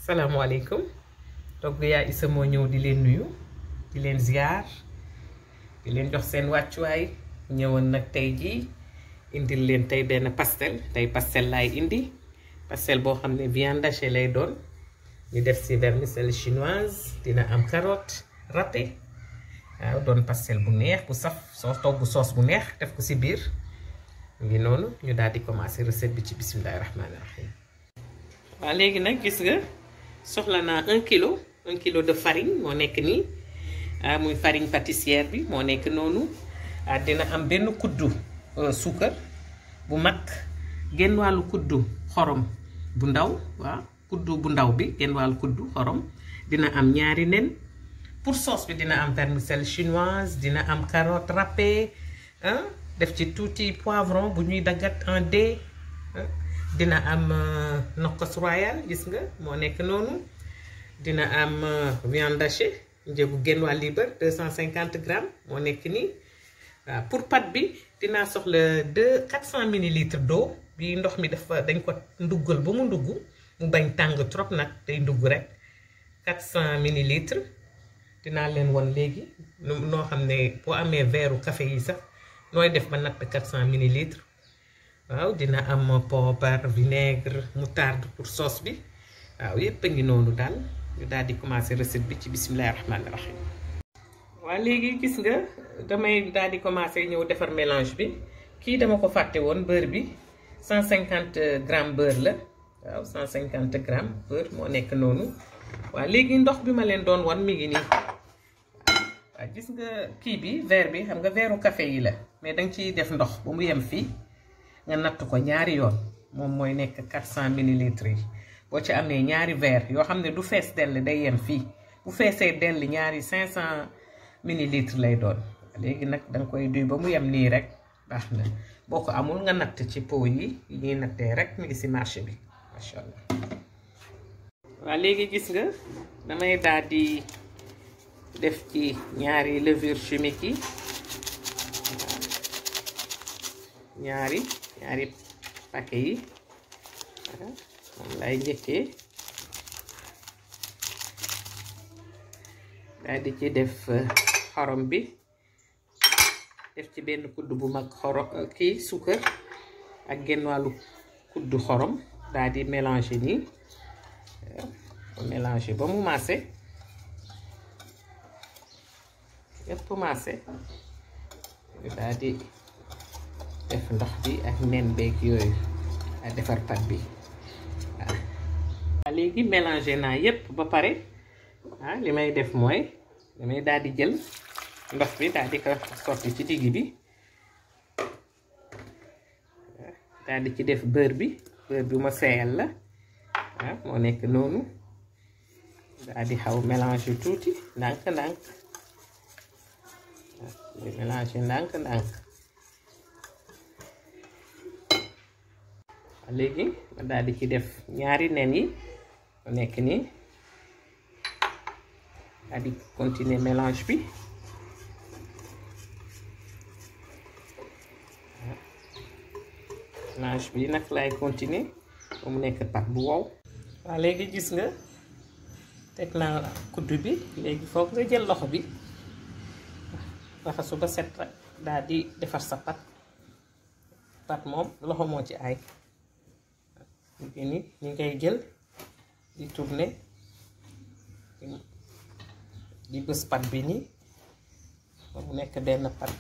salaamaaleykum togg yaa Issa moo ñëw di leen nuyu di leen ziar di leen jox seen wàccuwaay ñëwoon nag tey jii indil leen tey benn pastel tey pastel laay indi pastel boo xam ne viande hachée lay doon ñu def ci vermicelle chinoise dina am carotte râpé waaw doon pastel bu neex bu saf soo togg soos bu neex def ko ci biir ngi noonu ñu daal di commencer recette bi ci bismillahi rahmaani rahim waaw léegi nag gis nga soxla naa un kilo un kilo de farine moo nekk nii ah muy farine pâtissière bi moo nekk noonu ah dina am benn kuddu suukar bu mag genn wàllu kuddu xorom bu ndaw waaw kuddu bu ndaw bi genn wàllu kuddu xorom dina am ñaari nen pour sauce bi dina am vermicelle chinoise dina am carotte râpée ah def ci tuuti poivron bu ñuy daggat en dés dina am nokkos royal gis nga moo nekk noonu dina am viande hachée njëgu genn wàll libre 250 grammes moo nekk nii waaw pour pâte bi dinaa soxla deux 400 millilitres d'eau bi ndox mi dafa dañ ko nduggal ba mu ndugg mu bañ tàng trop nag day ndugg rek 400 millilitres dinaa leen won léegi noo xam ne boo amee verre café yi sax nooy def ba natt 400 millilitres waaw dina am poobar vinaigre moutarde pour sauce bi waaw yépp a ngi noonu daal ñu daal di commencer recette bi ci bismillahi rahmaani rahim waaw léegi gis nga damay daal di commencer ñëw defar mélange bi kii dama ko fàtte woon beurre bi 150 grammes beurre la waaw 150 grammes beurre moo nekk noonu waaw léegi ndox bi ma leen doon wan mi ngi nii waaw gis nga kii bi verre bi xam nga verre café yi la mais danga ciy def ndox ba mu yem fii nga natt ko ñaari yoon moom mooy nekk 400 millilitres yi boo ci amee ñaari verre yoo xam ne du fees dell day yem fii bu feesee dell ñaari 500 millilitres lay doon léegi nag danga koy duy ba mu yem nii rek baax na boo ko amul nga natt ci pot yi yi ñuy nattee rek mi ngi ci marché bi macha allah. waaw léegi gis nga damay daal di def ci ñaari levure chimique yi ñaari ñaari paquet yi moom lay njëkkee daal di ci def xorom bi def ci benn kudd bu mag xorom kii suukar ak genn wàllu kudd xorom daal di mélanger nii mélanger ba mu maase yépp maase ñu daal di def ndox bi ak nen beeg yooyu ak defar pat bi waaw léegi mélanger naa yépp ba pare ah li may def mooy damay daal di jël ndox bi daal di ko sotti ci digg bi daal di ci def beurre bi beurre bi ma seeyal la ah moo nekk noonu daal di xaw mélanger tuuti ndànk ndànk waaw mélanger ndànk ndànk léegi ma daal di ci def ñaari nen yi mu nekk nii daal di continuer mélange bi mélange bi nag lay continuer ba mu nekk pat bu wow waaw léegi gis nga teg naa kuddu bi léegi foog nga jël loxo bi raxasu ba set rek daal di defar sa pat pat moom loxo moo ci ay léegi ni ñi ngay jël di tourner di bës pat bi nii ba mu nekk benn pat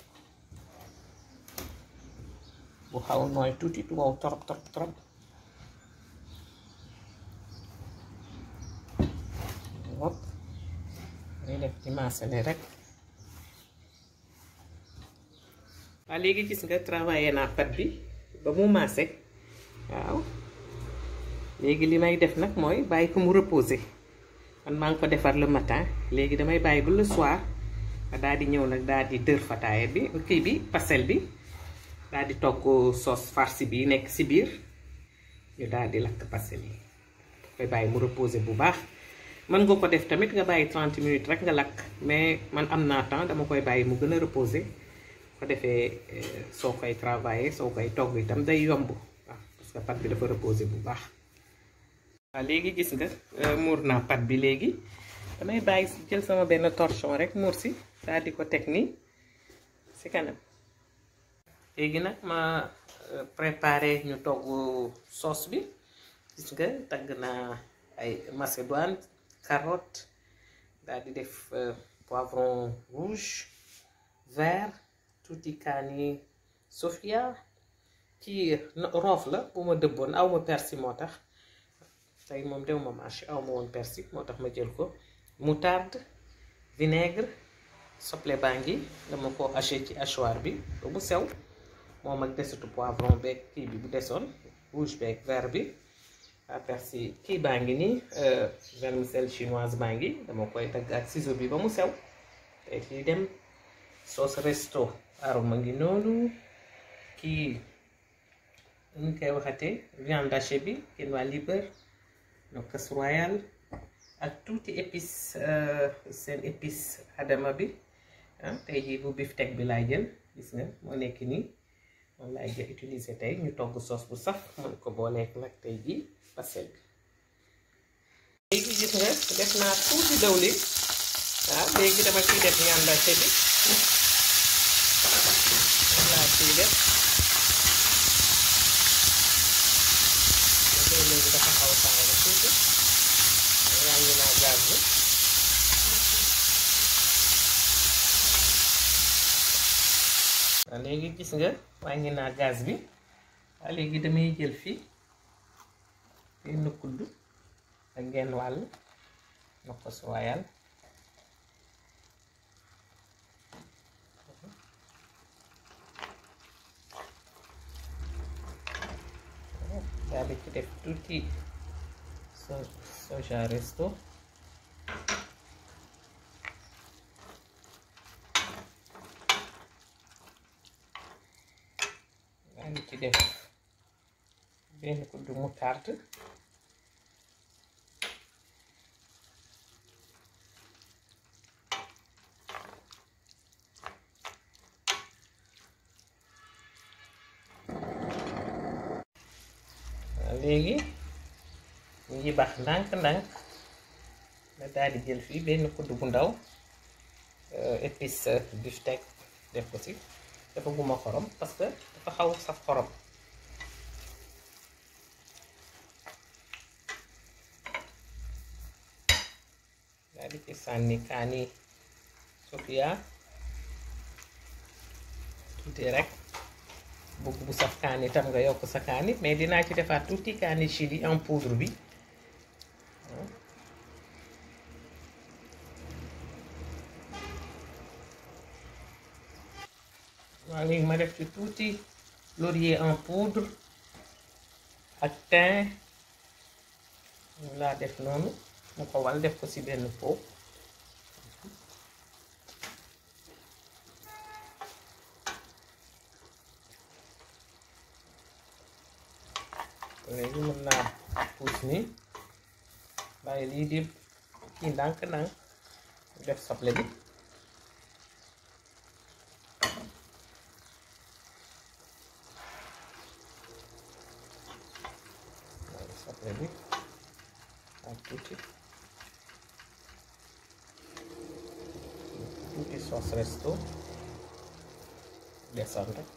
bu xaw nooy tuuti du wow trop trop trop wop day def ci maasale rek waaw léegi gis nga travaillé naa pat bi ba mu maase waaw léegi li may def nag mooy bàyyi ko mu reposer man maa ngi ko defar le matin léegi damay bàyyi ba le soir nga daal di ñëw nag daal di dër fataaya bi kii bi pastel bi daal di togg sauce farci bi nekk ci biir ñu daal di lakk pastel yi koy bàyyi mu reposer bu baax mën nga ko def tamit nga bàyyi 30 minutes rek nga lakk mais man am naa temps dama koy bàyyi mu gën a reposer ko defee soo koy travailler soo koy togg itam day yomb waaw parce que pat bi dafa reposer bu baax waaw léegi gis nga muur naa pat bi léegi damay bàyyi jël sama benn torchon rek muur si daal di ko teg nii si kanam léegi nag ma préparé ñu togg sauce bi gis nga tagg naa ay macédoine carotte daal di def poivron rouge vert tuuti kaani sofia ci roof la bu ma dëbboon aw ma persil moo tax tey moom dew ma marché aw ma woon persil moo tax ma jël ko moutarde vinaigre soble baa ngi dama ko haché ci hachoir bi ba mu sew moom ak desitu poivron beeg kii bi bu desoon rouge beeg vert bi waa persil kii baa ngi nii vermicelle chinoise baa ngi dama koy dagg ak ciseau bi ba mu sew tey fii dem sauce resto aroma ngi noonu kii ñu koy waxatee viande hachée bi kenn waa liber nokkos royal ak tuuti épice seen épice adama bi ah tey jii bu beefsteak bi laay jël gis nga moo nekk nii moom laay jël utiliser tey ñu togg sauce bu saf mën ko booleek nag tey jii pastel bi léegi gis nga def naa tuuti dawlin waaw léegi dama ciy def viande hachée bi moom laa ciy def léegi dafa xaw a tàng tuuti wàññi naa gaz bi waaw léegi gis nga wàññi naa gaz bi waaw léegi damay jël fii benn kudd ak genn wàll nokkos royal daal di ci def tuuti so soja resto daal di ci def benn kuddu moutarde léegi ñu ngi baax ndànk-ndànk nga daal di jël fii benn kudd bu ndaw épice beefsteak def ko ci dafa guma xorom parce que dafa xaw saf xorom daal di ci sànni kaani sofia tuuti rek bugg bu saf kaani tam nga yokk sa kaani mais dinaa ci defaat tuuti kaani chili en poudre bi waaw léegi ma def ci tuuti laurier en poudre ak thym laa def noonu mu ko wal def ko ci benn pot léegi mën naa puus nii bàyyi lii di kii ndànk-ndànk def soble bi bàyyi soble bi ak tuuti tuuti sauce resto desoon rek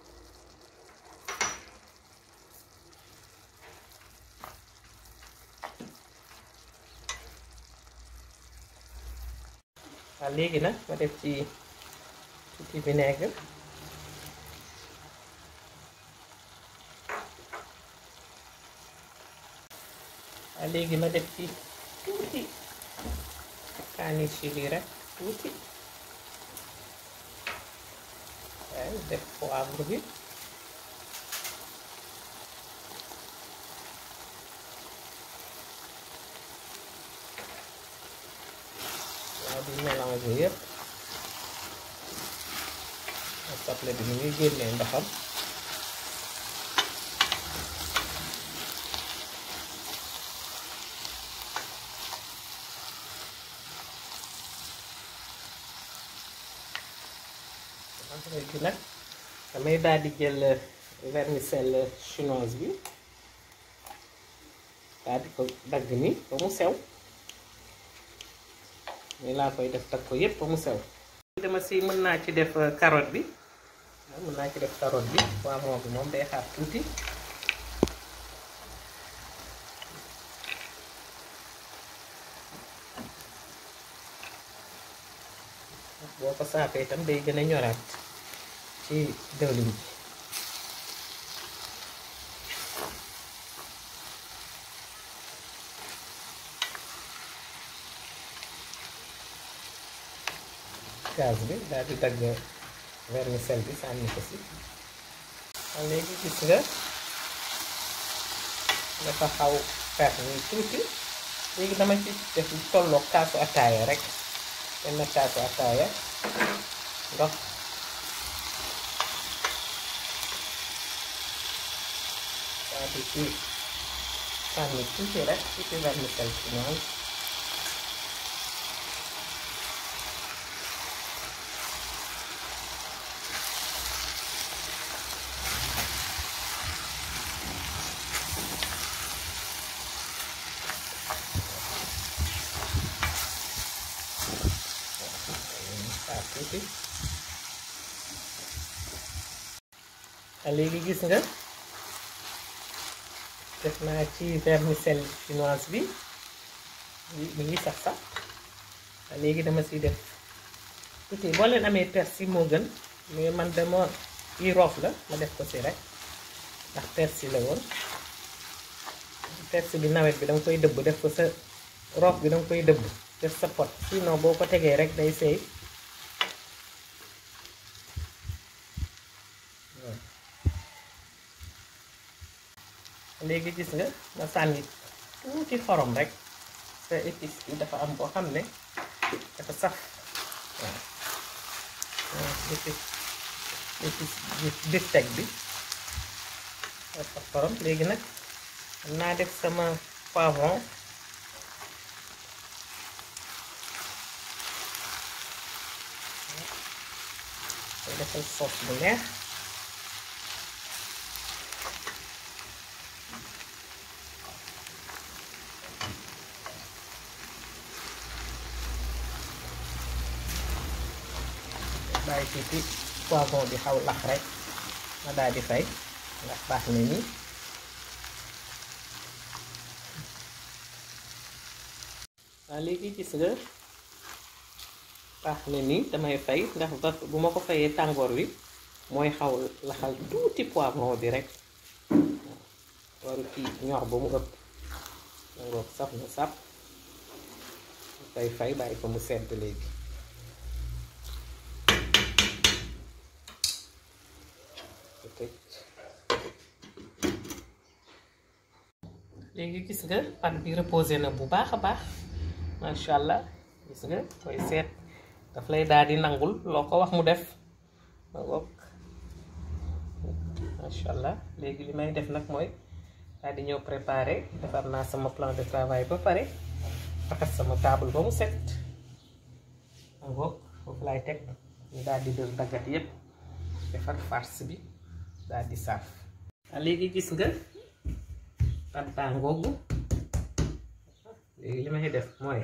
waaw léegi nag ma def ci tuuti vinaigre waaw léegi ma def ci tuuti kaani chili rek tuuti waaw def poivre bi waaw di mélanger yëpp soble bi mu ngi génnee ndoxam léegi nag damay daal di jël vermicelle chinoise bi daal di ko dagg ni ba mu sew nii laa koy def dagg ko yépp ba mu sew dama si mën naa ci def carotte bi mën naa ci def carotte bi poivron bi moom day xaar tuuti boo ko saafee itam day gën a ñoraat ci dëwlin bi gaz bi daal di dagg vermicelle bi sànni ko si waaw léegi gis nga dafa xaw fer ni tuuti léegi dama ci def tolloog kaasu ataaya rek benn kaasu ataaya ndox daal di ci sànni tuuti rek tuuti vermicelle ci noonu tuuti léegi gis nga def naa ci vermicelle chinoise bi mi ngi sax sax léegi dama siy def tuuti boo leen amee persil moo gën mais man dama yi roof la ma def ko si rek ndax persil la woon persil bi nawet bi danga koy dëbb def ko sa roof bi danga koy dëbb def sa pot sinon boo ko tegee rek day seey léegi gis nga nga sànni tuuti xorom rek sa épice bi dafa am boo xam ne dafa saf waaw épice épice bifteck bi dafa xorom léegi nag am naa def sama poivron koy defal sauce bu neex bàyyi tuuti poivron bi xaw lax rek ma daal di fay ndax baax na nii waaw léegi gis nga baax na nii damay fay ndax bu ma ko fayee tàngoor wi mooy xaw laxal tuuti poivron bi rek waru ci ñor ba mu ëpp tàngoor saf na sap fay fay bàyyi ko mu sedd léegi léegi gis nga pat bi reposé na bu baax a baax macha allah gis nga koy seet daf lay daal di nangul loo ko wax mu def ma bokk macha allah léegi li may def nag mooy daal di ñëw préparer defar naa sama plan de travail ba pare raxas sama table ba mu set ma bokk foofu laay teg ñu daal di dër daggat yépp defar farce bi daal di saaf léegi gis nga pat baa ngoogu léegi li may def mooy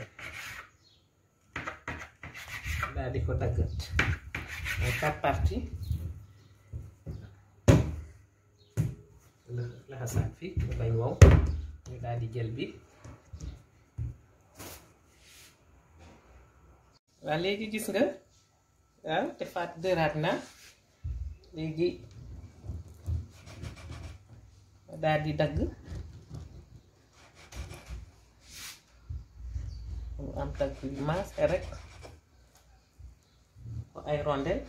daal di ko daggat mooy quatre parties laxasaat fi mu bañ wow ñu daal di jël bi waaw léegi gis nga waaw defaat dëraat na léegi daal di dagg mu am dagg yu maas rek ko ay rondel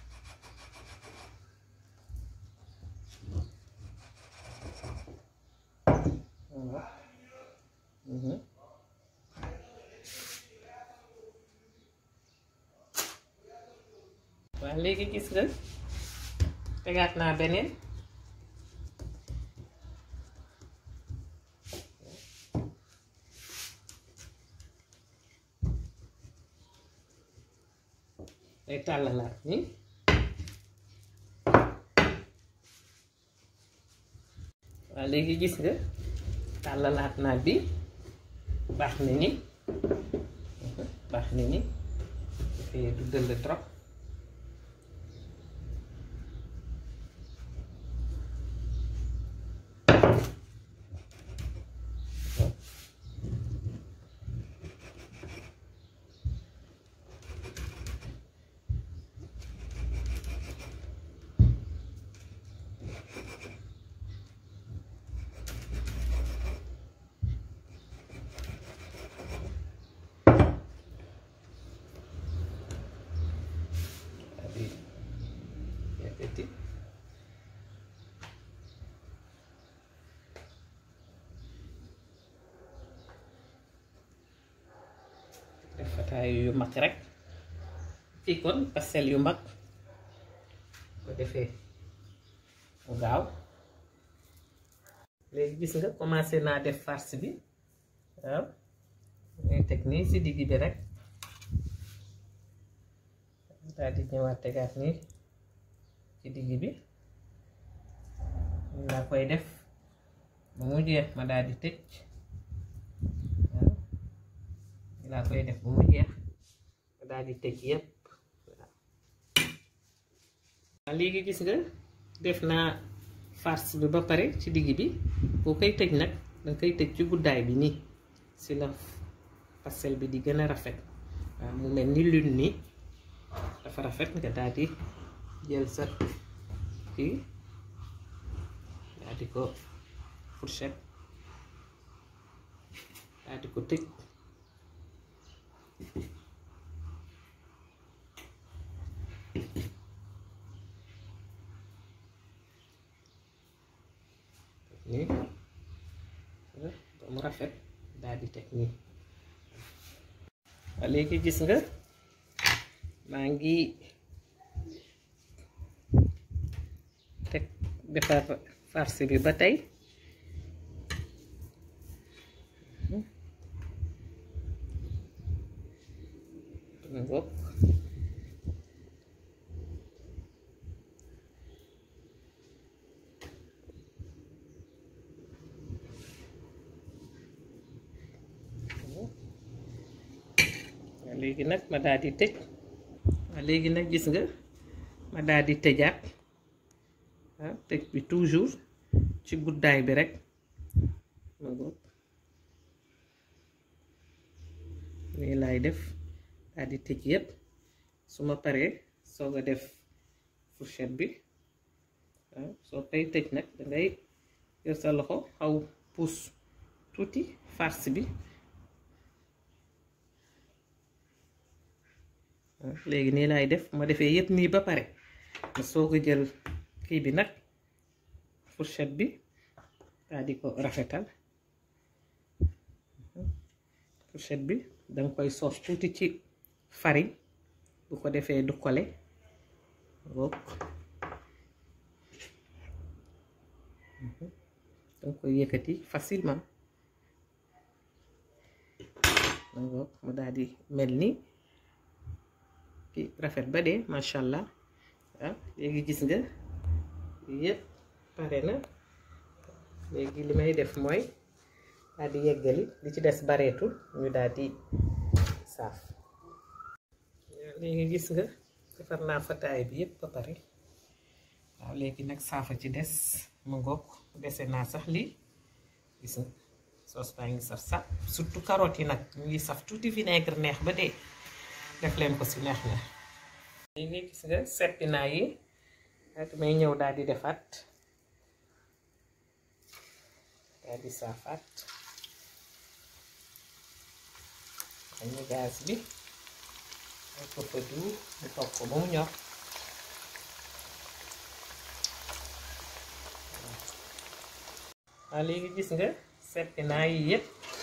waaw léegi gis nga tegaat naa beneen day tàllalaat ni waaw léegi gis nga tàllalaat naaj bi baax na ni baax na ni dafay du dëll trop yëkkati def fataay yu mag rek fii kon pastel yu mag ko defee mu gaaw léegi gis nga commencé naa def farce bi waaw ngay teg nii si digg bi rek daal di ñëwaat tegaat nii ci digg bi laa koy def ba mu jeex ma daal di tëj waaw laa koy def ba mu jeex ma daal di tëj yépp waaw léegi gis nga def naa farce bi ba pare ci digg bi boo koy tëj nag danga koy tëj ci guddaay bi nii si la pastel bi di gën a rafet waaw mu mel ni lune nii dafa rafet nga daal di jël sa kii daal di ko fourchette daal di ko tëj nii ba mu rafet daal di teg nii waa léegi gis nga maa ngi teg defar farce bi ba tey ngoog léegi nag ma daal di tëj waaw léegi nag gis nga ma daal di tëjaat waaw tëj bi toujours ci guddaay bi rek ma ngoog nii laay def daal di tëj yépp su ma paree soog a def fourchette bi waaw soo koy tëj nag dangay yor sa loxo xaw puus tuuti farce bi léegi nii laay def ma defee yépp nii ba pare ma soog a jël kii bi nag fourchette bi daal di ko rafetal fourchette bi danga koy soos tuuti ci farine bu ko defee du kole ngoog danga koy yëkkati facilement ngoog mu daal di mel ni rafet ba dee macha allah waaw léegi gis nga yëpp pare na léegi li may def mooy daal di yeggali li ci des bareetul ñu daal di saaf léegi gis nga defar naa fataay bi yëpp ba pare waaw léegi nag saafa ci des mu ngoog dese naa sax lii gis nga soos baa ngi saf saf surtout carottes yi nag ñu ngi saf tuuti vinaigre neex ba dee def leen ko si neex na léegi gis nga seppi naa yi ak may ñëw daal di defaat daal di saafaat dañu gaz bi ak ko fa du mu toog ko ba mu ñor waaw léegi gis nga seppi naa yi yépp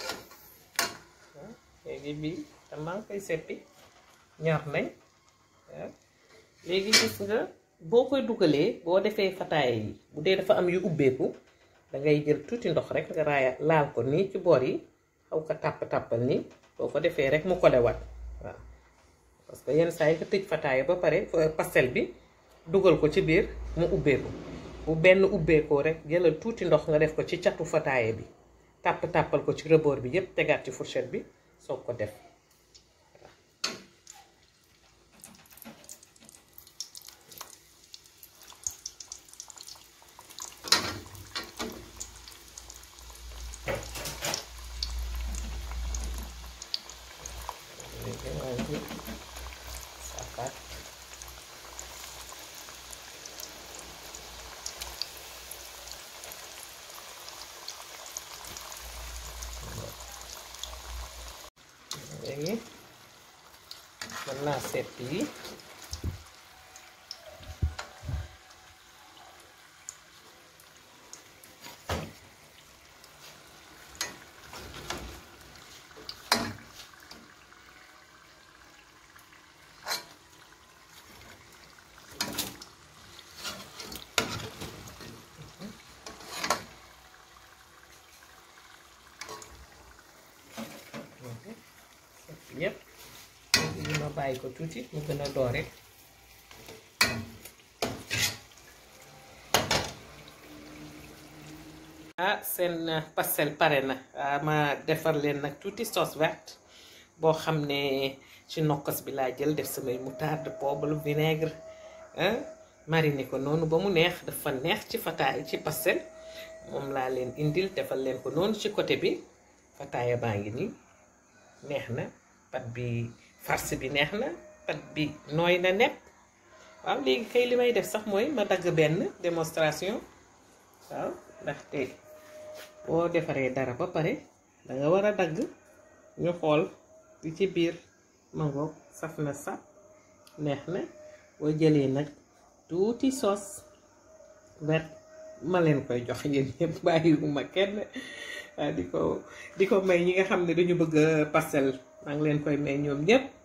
léegi bii tam maa ngi koy seppi ñor nañ waaw léegi gis nga boo koy dugalee boo defee fataaya yi bu dee dafa am yu ubbeeku dangay jël tuuti ndox rek nga raaya laal ko nii ci boor yi xaw ko tàpp-tàppal nii boo ko defee rek mu kolewaat waaw parce que yenn saa yi nga tëj fataaya ba pare pastel bi dugal ko ci biir mu ubbeeku bu benn ubbeekoo rek jëlal tuuti ndox nga def ko ci catu fataaya bi tàpp tàppal ko ci rebord bi yépp tegaat ci fourchette bi soog ko def léegi maa ngi safaat léegi mën naa sepp yi sepp yépp li ma bàyyi ko tuuti mu gën a doore ah seen pastel pare na ah ma defar leen nag tuuti sauce verte boo xam ne ci nokkos bi laa jël def samay moutarde poivre vinaigre ah mariner ko noonu ba mu neex dafa neex ci fataay ci pastel moom laa leen indil defal leen ko noonu ci côté bi fataaya baa ngi nii neex na pat bi farce bi neex na pat bi nooy na nepp waaw léegi kay li may def sax mooy ma dagg benn démonstration waaw ndaxte boo defaree dara ba pare danga war a dagg ñu xool li ci biir mangoog saf na sap neex na boo jëlee nag tuuti sauce vert ma leen koy jox yéen ñëpp bàyyiwuma kenn di ko di ko may ñi nga xam ne dañu bëgg pastel maa ngi leen koy may ñoom ñëpp